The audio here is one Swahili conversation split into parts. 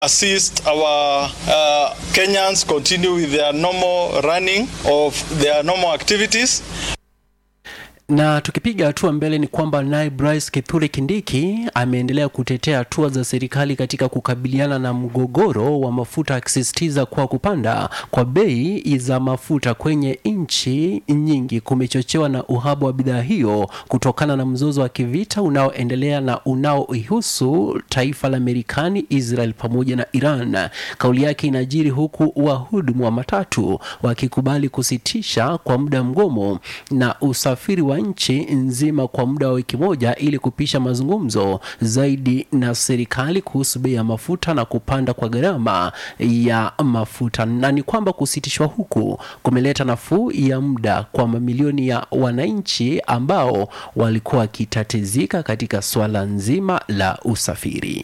assist our uh, Kenyans continue with their normal running of their normal activities. Na tukipiga hatua mbele ni kwamba naye Bryce Kithure Kindiki ameendelea kutetea hatua za serikali katika kukabiliana na mgogoro wa mafuta, akisisitiza kuwa kupanda kwa bei za mafuta kwenye nchi nyingi kumechochewa na uhaba wa bidhaa hiyo kutokana na mzozo wa kivita unaoendelea na unaoihusu taifa la Marekani, Israel pamoja na Iran. Kauli yake inajiri huku wahudumu wa matatu wakikubali kusitisha kwa muda mgomo na usafiri wa nchi nzima kwa muda wa wiki moja ili kupisha mazungumzo zaidi na serikali kuhusu bei ya mafuta na kupanda kwa gharama ya mafuta. Na ni kwamba kusitishwa huku kumeleta nafuu ya muda kwa mamilioni ya wananchi ambao walikuwa wakitatizika katika swala nzima la usafiri.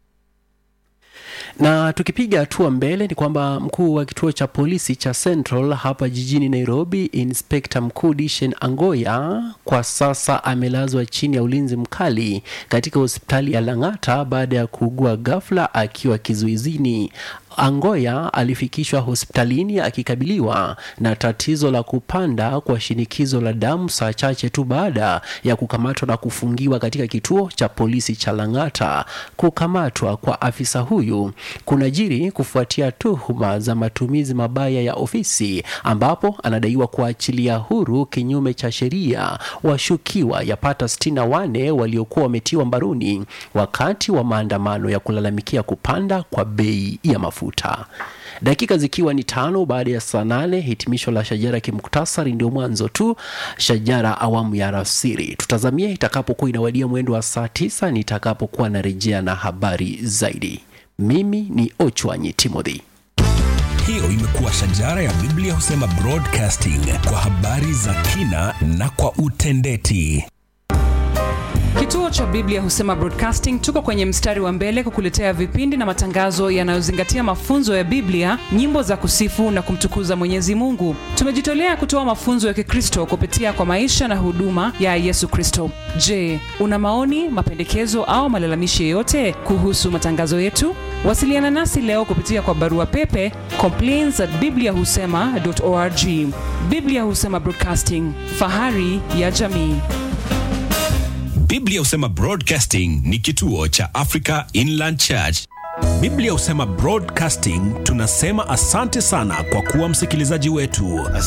Na tukipiga hatua mbele ni kwamba mkuu wa kituo cha polisi cha Central hapa jijini Nairobi, Inspekta mkuu Dishen Angoya kwa sasa amelazwa chini ya ulinzi mkali katika hospitali ya Lang'ata baada ya kuugua ghafla akiwa kizuizini. Angoya alifikishwa hospitalini akikabiliwa na tatizo la kupanda kwa shinikizo la damu saa chache tu baada ya kukamatwa na kufungiwa katika kituo cha polisi cha Lang'ata. Kukamatwa kwa afisa huyu kunajiri kufuatia tuhuma za matumizi mabaya ya ofisi, ambapo anadaiwa kuachilia huru kinyume cha sheria washukiwa yapata sitini na wane waliokuwa wametiwa mbaroni wakati wa maandamano ya kulalamikia kupanda kwa bei ya mafuta mafuta. Dakika zikiwa ni tano baada ya saa nane, hitimisho la Shajara kimuktasari ndio mwanzo tu. Shajara awamu ya alasiri tutazamia itakapokuwa inawadia mwendo wa saa tisa nitakapokuwa narejea na habari zaidi. Mimi ni Ochwanyi Timothy. Hiyo imekuwa Shajara ya Biblia husema broadcasting kwa habari za kina na kwa utendeti. Kituo cha Biblia husema Broadcasting tuko kwenye mstari wa mbele kukuletea vipindi na matangazo yanayozingatia mafunzo ya Biblia, nyimbo za kusifu na kumtukuza Mwenyezi Mungu. Tumejitolea kutoa mafunzo ya Kikristo kupitia kwa maisha na huduma ya Yesu Kristo. Je, una maoni, mapendekezo au malalamishi yoyote kuhusu matangazo yetu? Wasiliana nasi leo kupitia kwa barua pepe complaints at bibliahusema.org. Biblia Husema Broadcasting, fahari ya jamii. Biblia husema Broadcasting ni kituo cha Africa Inland Church. Biblia husema Broadcasting tunasema asante sana kwa kuwa msikilizaji wetu.